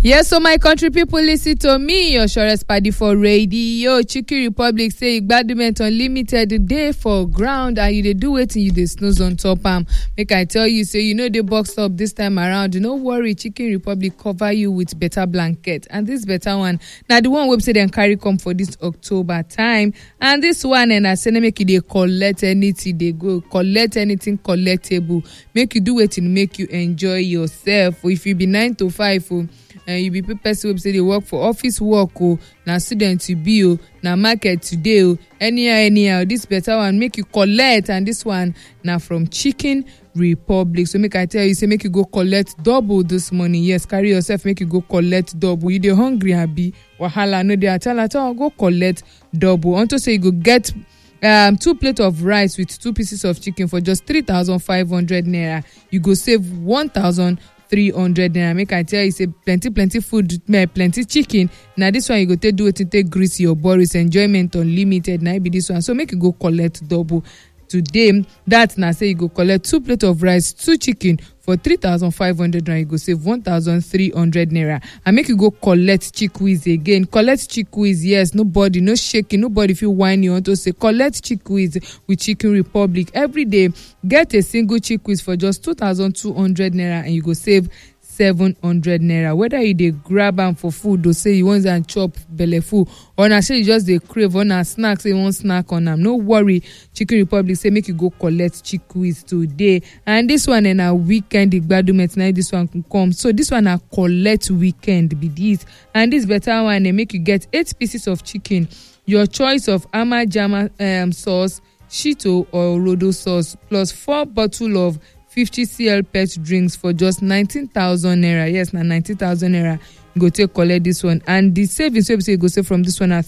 Yes, so my country people listen to me, your surest party for radio. Chicken Republic say Igbadument Unlimited day for ground and you dey do wetin you dey snooze on top am. Make I tell you, say you know the box up this time around. No worry, Chicken Republic cover you with better blanket. And this better one, na the one wey say dem carry come for this October time. And this one, and I say make you dey collect anything, dey go collect anything collectible. Make you do wetin make you enjoy yourself. If you be nine to five, oh, and you be person wey say dey work for office work o na student you be o na market today o anyhow anyhow this better one make you collect and this one na from chicken republic so make i tell you say make you go collect double this morning yes carry yourself make you go collect double you dey hungry abi wahala no dey at all at all go collect double unto say you go get um, two plate of rice with two pieces of chicken for just three thousand five hundred naira you go save one thousand three hundred naira make i tell you say plenty plenty food plenty chicken na this one you go take do wetin take grease your boris enjoyment unlimited na be this one so make you go collect double today that na say you go collect two plate of rice two chicken for three thousand five hundred naira you go save one thousand three hundred naira and make you go collect chickweed again collect chickweed yes nobody no shaking nobody fit whine you unto say collect chickweed with chicken republic every day get a single chickweed for just two thousand two hundred naira and you go save seven hundred naira whether you dey grab am for food or say you wan am chop belle full or na say you just dey crave or na snack say you wan snack on am no worry chicken republic say make you go collect chickweed today and this one na weekend igbadument na this one come so this one na collect weekend be this and this better one make you get eight pieces of chicken your choice of ama jama um, sauce shito or rodo sauce plus four bottle of 50cl pet drinks for just 19000 naira yes na 19000 naira you go take collect this one and the savings wey be say you go save from this one na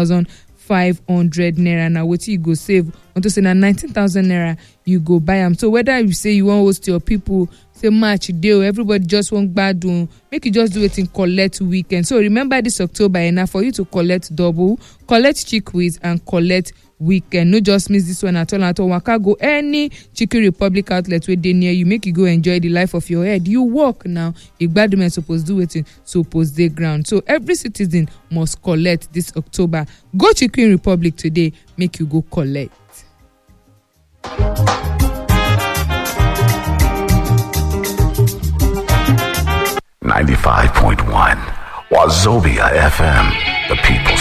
3500 naira na wetin you go save unto say na 19000 naira you go buy am so whether you say you wan host your people say match dey o everybody just wan gbadun make you just do wetin collect weekend so remember this october eh na for you to collect double collect chickweed and collect weekend no just miss this one at all at all waka go any chicken republic outlet wey dey near you make you go enjoy the life of your head you work now igbadumen suppose do wetin suppose dey ground so every citizen must collect this october go chicken republic today make you go collect. Ninety-five point one, Wazobia FM, the people's